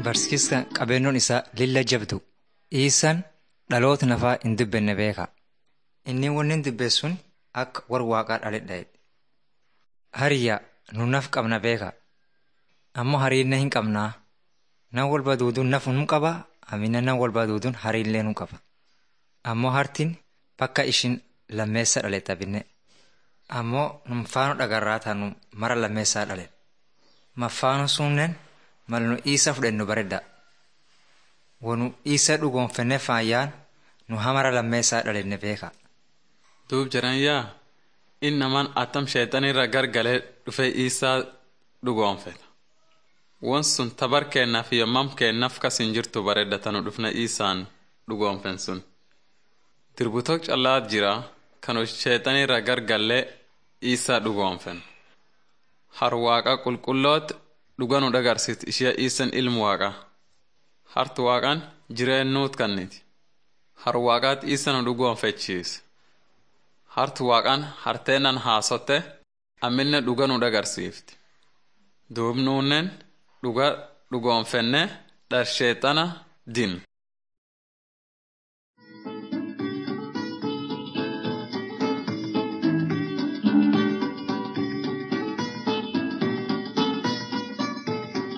barsiisaan qabeennoon isaa lilla jabdu dhiisaan dhaloota nafaa hin dubbenne beeka. Inni wanni hin dubbeessun akka war waaqaa dhaledha. Hariyyaa nu naf qabna beeka. Ammoo hariinna hin qabnaa. Nan wal baduuduun naf nu qaba amina nan wal baduuduun hariillee nu qaba. Ammoo hartiin bakka ishin lammeessa dhaletta binne. Ammoo numfaanoo dhagarraa taanu mara lammeessaa dhale. Maffaanoo sunneen mal nu isa fudhennu baredda. Wanu isa dhugoonfenne faayyaan nu hamara lammeessaa dhalenne beeka. Duub jiran yaa inni namaan attam sheexanirra gargalee dhufee isaa dhugoonfeta. Won sun tabar kennaaf yommam kennaaf kas hin jirtu bareeddatanu dhufna isaan dhugoonfen sun. Dirbutok callaat jira kanu sheexanirra gargallee isaa dhugoonfen. Har waaqa qulqulloot dhuga nu dhagarsiit ishee isan ilmu waaqa. Hartu waaqaan jireennuut kanniti. Har waaqaat isa nu dhugoonfechiise. Hartu waaqaan harteennan haasotte amminne dhuga nu dhagarsiifti. Duub nuunnen dhuga dhugoonfenne dharsheexana din.